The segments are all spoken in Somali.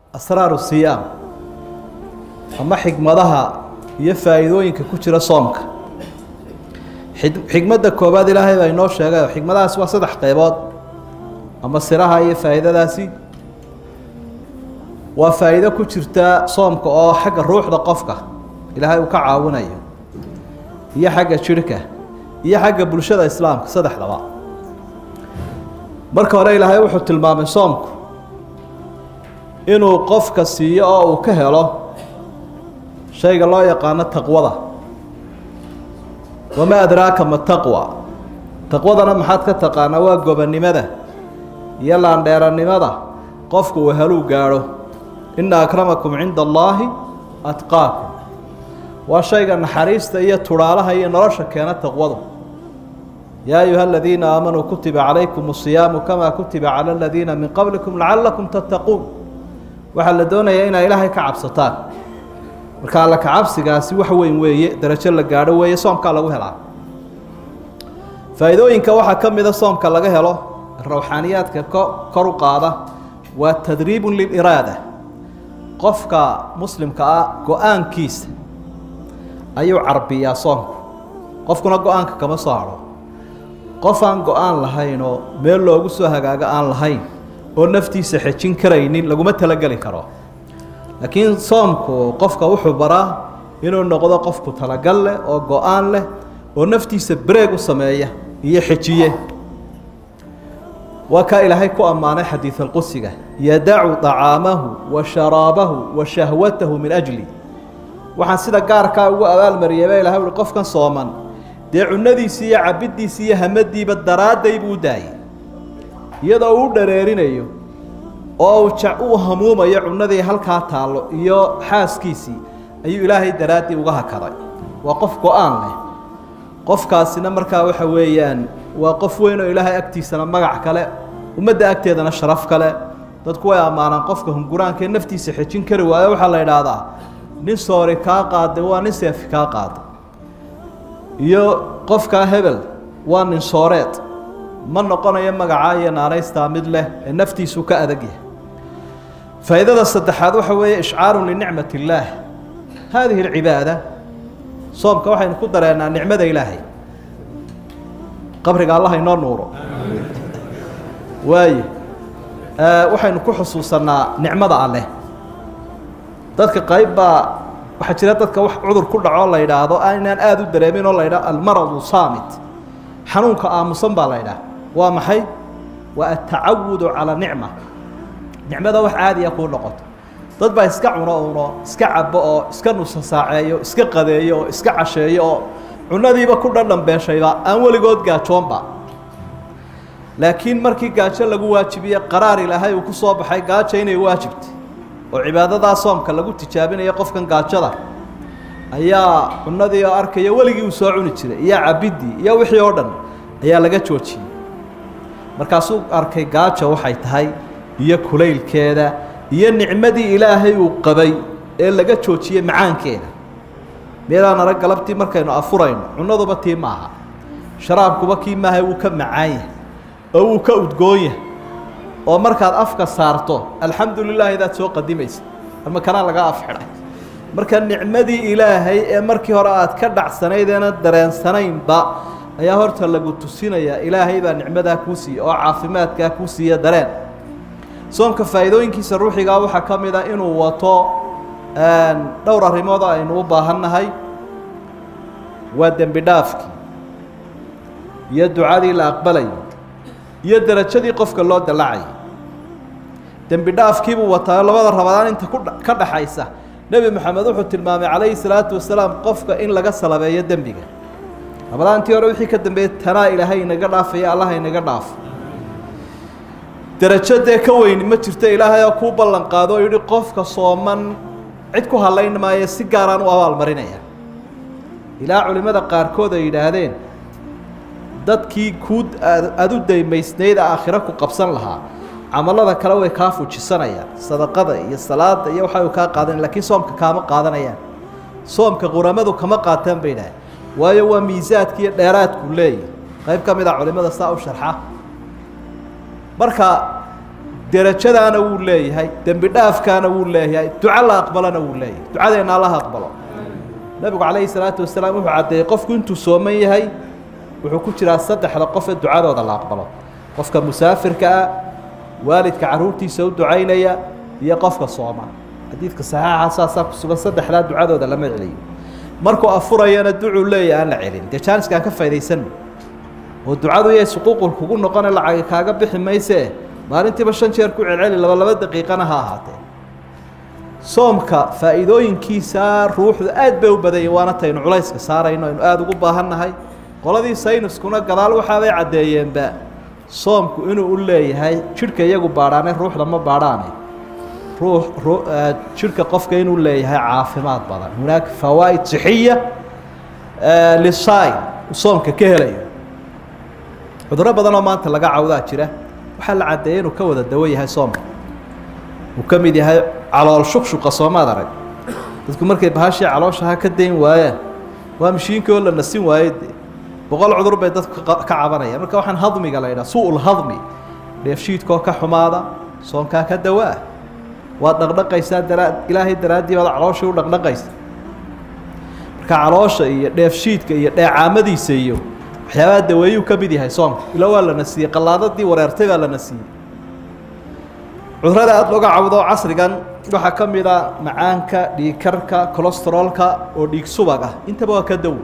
asraaru siyaam ama xikmadaha iyo faa'iidooyinka ku jira soomka xikmadda koowaad ilaahay baa inoo sheegay oo xikmadahaasi waa saddex qaybood ama siraha iyo faa'iidadaasi waa faa'iido ku jirta soomka oo xagga ruuxda qofka ilaahay uu ka caawinayo iyo xagga jidhka iyo xagga bulshada islaamka saddexdaba marka hore ilaahay wuxuu tilmaamay soomku inuu qofka siiyo oo uu ka helo shayga loo yaqaano taqwada wamaa adraaka ma taqwa taqwadana maxaad ka taqaanaa waa gobonnimada iyo laandheerannimada qofku uu heluu gaadho ina akramakum cinda allaahi atqaakum waa shayga naxariista iyo tudhaalaha iyo nolosha keena taqwadu yaa ayuha aladiina aamanuu kutiba calaykum asiyaamu kamaa kutiba cala aladiina min qablikum lacalakum tattaquun waxaa la doonayaa inaa ilaahay ka cabsataan marka alla kacabsigaasi wax weyn weeye darajo la gaadho weeye soomkaa lagu helaa faa'iidooyinka waxaa ka mida soomka laga helo rawxaaniyaadka kor u qaada waa tadriibun liliraada qofka muslimka ah go-aankiisa ayuu carbiyaa soomku qofkuna go-aanka kama soo hadho qof aan go-aan lahayn oo meel loogu soo hagaago aan lahayn oo naftiisa xejin karaynin laguma talageli karo laakiin soomku qofka wuxuu baraa inuu noqdo qofku talagal leh oo go-aan leh oo naftiisa breeg u sameeya iyo xejiye waa kaa ilaahay ku ammaanay xadiidalqudsiga yadacu طacaamahu wa sharaabahu wa shahwatahu min ajli waxaan sida gaarkaa ugu abaalmariyay ba ilahay uhi qofkan sooman dee cunadiisii iyo cabiddiisii iyo hamadiiba daraadday buu u daayay iyadoo uu dhareerinayo oo uu hamuumayo cunadii halkaa taallo iyo xaaskiisii ayuu ilaahay daraaddii uga hakaday waa qof go-aan leh qofkaasina markaa waxa weeyaan waa qof weyn oo ilaahay agtiisana magac kale ummadda agteedana sharaf kale dadku way ammaanaan qofka hunguraanka ee naftiisa xejin kari waayo waxaa la idhaahdaa nin soori kaa qaaday waa nin seefi kaa qaaday iyo qofkaa hebel waa nin sooreed ma noqonayo magacaa iyo naanaystaa mid leh ee naftiisu ka adag yahay faa'iidada saddexaad waxa weeye ishcaaru linicmat illaah haadihi alcibaada soomka waxaynu ku dareennaa nicmada ilaahay qabriga allah inoo nuuro waaye waxaynu ku xusuusannaa nicmada alleh dadka qayb baa waxaa jira dadka wax cudur ku dhaco la yidhaahdo inaan aada u dareemin oo la yidhaho almaradu saamit xanuunka aamusan baa la yidhaha waa maxay waa atacawudu calaa nicma nicmada wax caadiya kuu noqoto dad baa iska cuno uno iska cabo oo iska nusa saaceeyo iska qadeeyo oo iska casheeyo oo cunadiiba ku dhandhambeeshayba aan weligood gaajoonba laakiin markii gaajo lagu waajibiye qaraar ilaahay uu ku soo baxay gaajo inay waajibtay oo cibaadadaa soomka lagu tijaabinayo qofkan gaajada ayaa cunadii oo arkaya weligii uu soo cuni jiray iyo cabiddii iyo wixii oo dhan ayaa laga joojiyey markaasuu arkay gaajo waxay tahay iyo kulaylkeeda iyo nicmadii ilaahay uu qabay ee laga joojiyey macaankeeda meelaan arag galabtii markaynu afurayno cunaduba tii maaha sharaabkuba kii maaha wuu ka macaan yahay oo wuu ka udgoon yahay oo markaad afka saarto alxamdu lilah idaad soo qadimaysa ama kanaa laga afxidhay marka nicmadii ilaahay ee markii hore aad ka dhacsanayd eena dareensanaynba ayaa horta lagu tusinayaa ilaahay baa nicmadaa kuu siiya oo caafimaadkaa kuu siiya dareen soomka faa'iidooyinkiisa ruuxigaa waxaa ka mid a inuu wato dhowr arrimood oo aynu u baahannahay waa dembi dhaafkii iyo ducadii la aqbalayay iyo derajadii qofka loo dallacayay dembi dhaafkiibuu wataa labada rabadaan inta ku ka dhaxaysa nebi moxamed wuxuu tilmaamay calayhi salaatu wasalaam qofka in laga salabeeyo dembiga rabadaantii hore wixii ka dambeeyey tanaa ilaahay inaga dhaafaya allah inaga dhaafo derajo dee ka weyni ma jirto ilaahay oo kuu ballan qaado oo yidhi qofka sooman cid ku hadlayn maayo si gaaraan u abaalmarinaya ilaa culimmada qaarkood ay yidhaahdeen dadkii kuu aada u daymaysnayd aakhiro ku qabsan lahaa camalada kale way kaa fujisanayaan sadaqada iyo salaada iyo waxa kaa qaadanaya lakiin soomka kaama qaadanayaan soomka quramadu kama qaataan bay idhaaheen waayo waa miisaadki iyo dheeraadku leeyahy qayb ka mid a culimada saa u sharxa marka derajadaana wuu leeyahay dembi dhaafkaana wuu leeyahay duco la aqbalona wuu leeyahay ducadeenna allaha aqbalo nebigu calayhi salaatu wasalaam wuxuu caddeeyey qofku intuu sooman yahay wuxuu ku jiraa saddexda qof ee ducadooda la aqbalo qofka musaafirka ah waalidka carruurtiisa u ducaynaya iyo qofka sooma xadiidka saxiixa saasaa ku sugan saddexdaa ducadooda lama celiyo markuu afurayana ducuu leeyahy aan la celin dee jaaniska aan ka faa'idaysanno oo ducadu yay suquuqul kugu noqone lacagi kaaga bixi maysee maalintiiba shan jeer ku celceli laba laba daqiiqana ha ahaatee soomka faa'iidooyinkiisa ruuxdu aad bay u badanyay waana taynu culayska saarayno aynu aada ugu baahannahay qoladii saynuskuna gadaal waxaabay caddeeyeenba soomku inuu u leeyahay jidhka iyagu baadhaane ruuxda ma baadhaane ruux jidhka qofka inuu leeyahay caafimaad badan hunaaka fawaa'id sixiya lisaai soomka ka helayo cuduro badan oo maanta laga cawdaa jira waxaa la caddeeyey inuu ka wada dawo yahay soomka uu ka mid yahay calool shuqshuqa soomaad arag dadku markay bahashii calooshaha ka dayn waayaan waa mashiinkii oo la nasin waaye de boqol cudur bay dadku ka cabanayaan marka waxaan hadmiga la yidhaha su-ul hadmi dheefshiidkoo ka xumaada soonkaa ka dawaa waad dhaqdhaqaysaa daraa ilaahay daraaddii baad calooshii u dhaqdhaqaysa marka caloosha iyo dheefshiidka iyo dheecaamadiisa iyo waxyaabaha daweeyuu ka mid yahay soomka ila waa la nasiyey qallaadadii wareertay baa la nasiyey cudurada aada looga cawdo casrigan waxaa ka mid a macaanka dhiigkarka colestarolka oo dhiig subag ah intaba waa ka dawo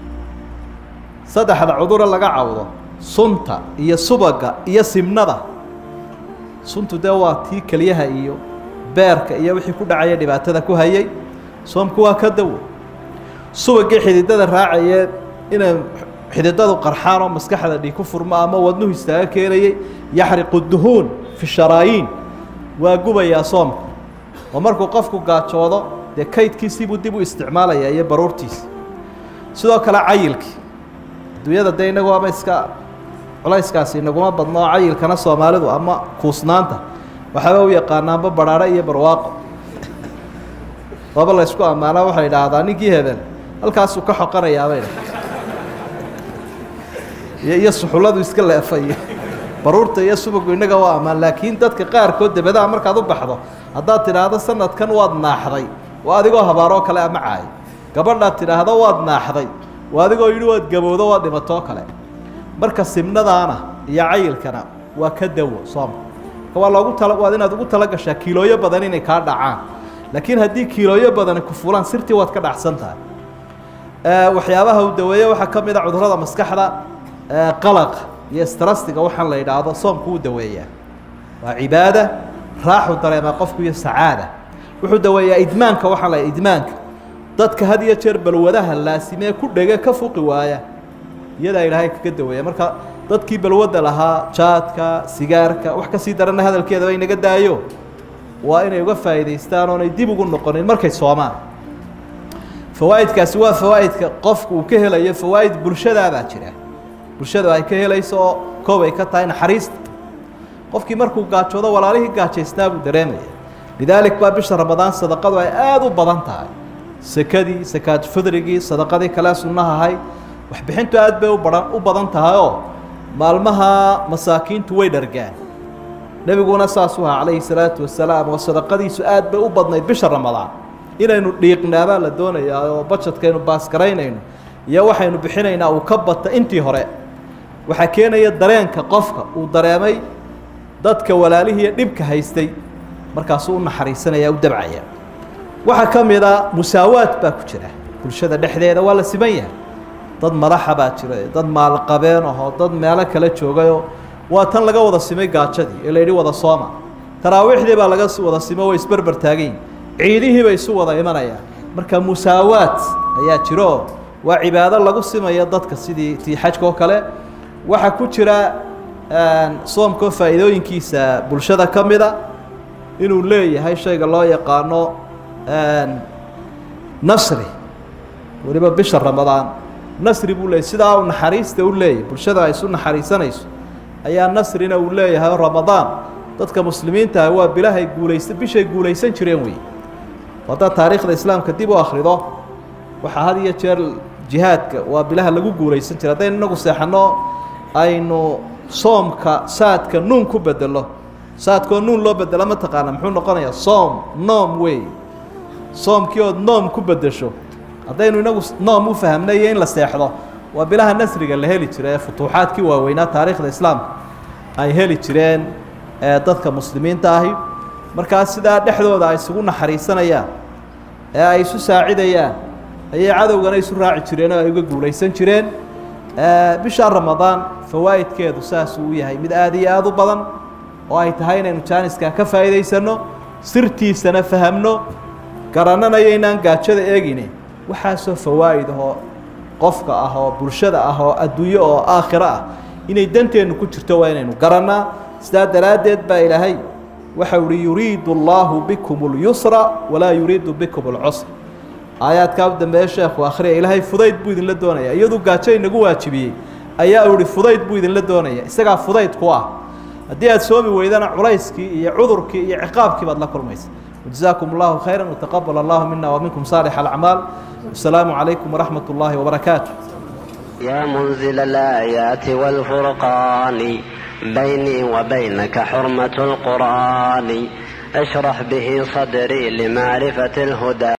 saddexda cudure laga cawdo sunta iyo subaga iyo simnada suntu dee waa tii keliyaha iyo beerka iyo wixii ku dhacaya dhibaatada ku hayay soomku waa ka dawo subagii xididada raacayee inay xididadu qarxaan oo maskaxda dhiig ku furmo ama wadnuhu istaaga keenayay yaxriqu duhuun fi sharaayiin waa gubayaa soomka oo markuu qofku gaajoodo dee kaydkiisiibuu dib u isticmaalayaa iyo baruurtiisa sidoo kale cayilkii adduunyada dee inagu ama iska culayskaasi inaguma badno oo cayilkana soomaalidu ama kuusnaanta waxaaba u yaqaanaanba barhaare iyo barwaaqo waaba la ysku ammaanaa waxay idhaahdaa ninkii hebel halkaasuu ka xoqanayaabay iyo iyo suxulladu iska leefay baruurta iyo subagu innaga waa ammaan laakiin dadka qaarkood dabadaha markaad u baxdo haddaad tidhaahdo sanadkan waad naaxday waa adigoo habaaroo kale ama caayo gabadhaad tidhaahdo waad naaxday waa adigoo yidhi waad gabowdo waad dhimatoo kale marka simnadaana iyo cayilkana waa ka dawo soomka marka waa loogu tala waad inaad ugu tala gashaa kiilooyo badan inay kaa dhacaan laakiin haddii kiilooyo badani ku fulaan sirtii waad ka dhacsan tahay waxyaabaha uu daweeye waxaa ka mid a cudurrada maskaxda qalaqa iyo strastiga waxaan la yidhaahdo soomku uu daweeyaa waa cibaada raaxu dareemaa qofku iyo sacaada wuxuu daweeyaa idmaanka waxaan la idmaanka dadka had iyo jeer balwadaha laasimee ku dhege ka fuqi waaya iyadaa ilaahay kaga daweeya marka dadkii balwadda lahaa jaadka sigaarka wax ka sii daranna hadalkeedaba inaga daayo waa inay uga faa'iidaystaan oonay dib ugu noqonin markay soomaan fawaa'idkaasi waa fawaa'idka qofku uu ka helayo fawaa'id bulshadaabaa jira bulshadu ay ka helayso oo koob ay ka tahay naxariista qofkii markuu gaajoodo walaalihii gaajaysnaa buu dareemaya lidaalik baa bisha ramadaan sadaqadu ay aada u badan tahay sekadii sakaad fidrigii sadaqadii kale sunnaha ahayd waxbixintu aad bay u bahan u badan tahay oo maalmaha masaakiintu way dhargaan nebiguna saasuu ahaa calayhi salaatu wasalaam oo sadaqadiisu aad bay u badnayd bisha ramadaan inaynu dhiiqnaabaa la doonayaa oo bajadkaynu baasgaraynayno iyo waxaynu bixinaynaa uu ka bata intii hore waxaa keenaya dareenka qofka uu dareemay dadka walaalihiiyo dhibka haystay markaasuu u naxariisanaya u dabcaya waxaa ka mid a musaawaad baa ku jira bulshada dhexdeeda waa la siman yahay dad madaxa baa jira dad maalqabeen ahoo dad meelo kala joogayoo waa tan laga wada simay gaajadii ee la yidhi wada sooma taraawiixdii baa laga wada simo way isberber taagayin ciidihii bay isu wada imanayaan marka musaawaad ayaa jiraoo waa cibaado lagu simayo dadka sidii tii xajka oo kale waxaa ku jira soomkoo faa'iidooyinkiisa bulshada ka mida inuu leeyahay shayga loo yaqaano nasri weliba bisha ramadaan nasri buu leeyahy sidaa uu naxariista u leeyahy bulshada ay isu naxariisanayso ayaa nasrina uu leeyahay oo ramadaan dadka muslimiintaah waa bilahay guulaysa bishay guulaysan jireen wey haddaad taariikhda islaamka dib u akhrido waxaa had iyo jeer jihaadka waa bilaha lagu guulaysan jira haddaynu inagu seexanno aynu soomka saadka nuun ku bedelo saadkoo nuun loo bedelo ma taqaana muxuu noqonayaa soom noom wey soomkii ood noom ku bedesho haddaynu inagu noom u fahamnay iyo in la seexdo waa bilaha nasriga la heli jira ee futuuxaadkii waaweynaa taariikhda islaamka ay heli jireen dadka muslimiinta ahi markaas sidaa dhexdooda ay isugu naxariisanayaan ee ay isu saacidayaan ayay cadowgana isu raaci jireen oo ay uga guulaysan jireen bisha ramadaan fawaa'idkeedu saasuu u yahay mid aada iyo aada u badan oo ay tahay inaynu jaaniskaa ka faa'iidaysanno sirtiisana fahamno garananayo inaan gaajada eegine waxaasoo fawaa'id ahoo qofka ah oo bulshada ah oo adduunyo oo aakhiro ah inay danteennu ku jirto waa inaynu garannaa sidaa daraaddeed baa ilaahay waxa uhi yuriidu allaahu bikum اlyusra walaa yuriidu bikum اlcusr aayaadkaa u dambeeye sheekhu akhriya ilaahay fudayd buu idinla doonaya iyaduu gaajo inagu waajibiyey ayaa u ihi fudayd buu idinla doonaya isagaa fudayd ku ah haddii aad soomi weydana culayskii iyo cudurkii iyo ciqaabkii baad la kulmaysa wajazaakum allahu khayra wataqabal allahu mina waminkum saalix alacmaal wasalaamu calaykum waraxmat ullaahi wabarakaatu يا منزل الآيات والفرقان بيني وبينك حرمة القرآن اشرح به صدري لمعرفة الهدى